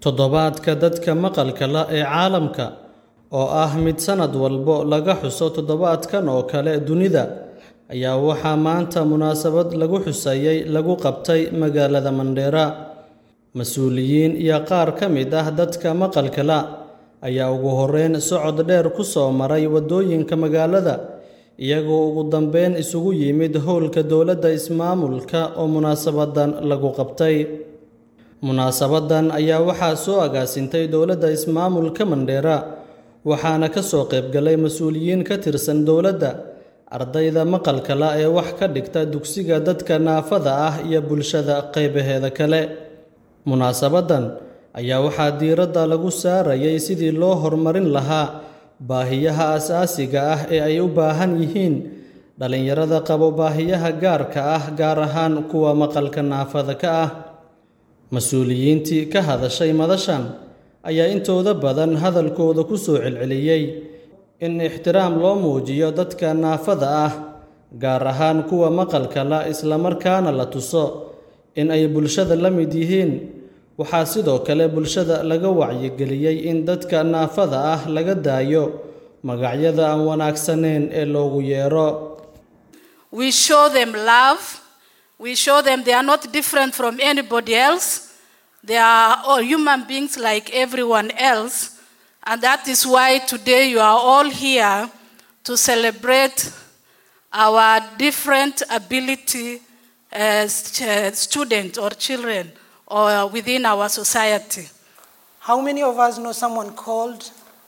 Toddobaadka Dadka Maqalka La ee Caalamka, oo ah mid sanad walba laga xuso toddobaadkan oo kale dunida, ayaa waxaa maanta munaasabad lagu xusayay lagu qabtay magaalada Mandera. Mas'uuliyiin iyo qaar ka mid ah dadka maqalka la' ayaa ugu horreyn socod dheer ku soo maray waddooyinka magaalada, iyagoo ugu dambeyn isugu yimid howlka dowladda ismaamulka oo munaasabaddan lagu qabtay. Munaasabaddan ayaa waxaa soo agaasintay dowladda ismaamulka Mandera, waxaana ka soo qaybgalay mas'uuliyiin ka tirsan dowladda, ardayda maqalka la' ee wax ka dhigta dugsiga dadka naafada ah iyo bulshada qaybaheeda kale. Munaasabaddan ayaa waxaa diiradda lagu saarayay sidii loo horumarin lahaa baahiyaha aasaasiga ah ee ay u baahan yihiin dhalinyarada qaba baahiyaha gaarka ah, gaar ahaan kuwa maqalka naafada ka ah. Mas'uuliyiintii ka hadashay madashan ayaa intooda badan hadalkooda ku soo celceliyay in ixtiraam loo muujiyo dadka naafada ah, gaar ahaan kuwa maqalka la', isla markaana la tuso in ay bulshada la mid yihiin. Waxaa sidoo kale bulshada laga wacyigeliyay in dadka naafada ah laga daayo magacyada aan wanaagsanayn ee loogu yeero. We show them love. We show them they are not different from anybody else. They are all human beings like everyone else. And that is why today you are all here to celebrate our different ability as ch- students or children or within our society. How many of us know someone called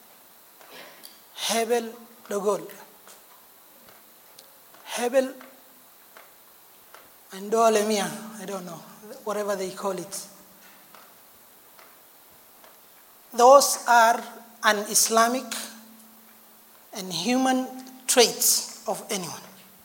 Hebel Dogol? Hebel and Dolemia, I don't know, whatever they call it. Those are un Islamic and human traits of anyone.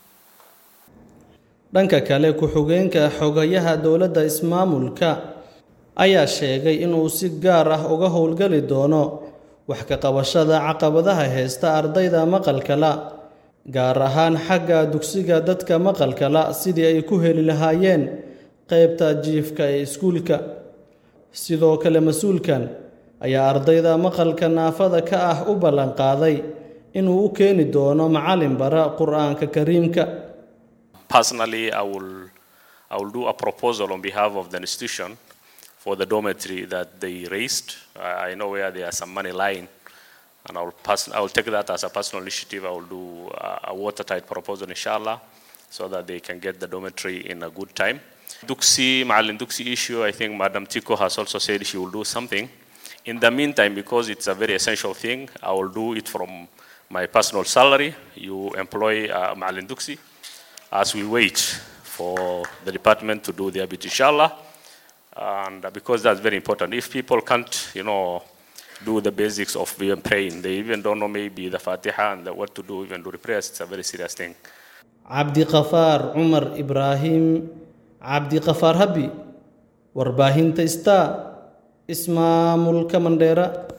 Dhanka kale, ku-xigeenka xogayaha dowladda ismaamulka ayaa sheegay inuu si gaar ah uga howlgali doono wax ka qabashada caqabadaha haysta ardayda maqalka la', gaar ahaan xagga dugsiga dadka maqalka la' sidii ay ku heli lahaayeen qaybta jiifka ee iskuulka. Sidoo kale, mas'uulkan ayaa ardayda maqalka naafada ka ah u ballan qaaday inuu u keeni doono macallin bara Qur'aanka Kariimka. Personally, I will, I will do a proposal on behalf of the institution for the dormitory that they raised. I I know where there are some money lying, and I will, pass, I will take that as a personal initiative. I will do a, a watertight proposal, inshallah, so that they can get the dormitory in a good time. Duxi, Ma'alin Duxi issue, I think Madam Tiko has also said she will do something. In the meantime, because it's a very essential thing, I will do it from my personal salary. You employ uh, Ma'alin Duxi as we wait for the department to do their bit, inshallah. And uh, because that's very important. If people can't, you know, do the basics of even praying, they even don't know maybe the Fatiha and the, what to do even during prayers, it's a very serious thing. Cabdiqafaar Cumar Ibraahim Cabdiqafaar Habi Warbaahinta Star Ismaamulka Mandera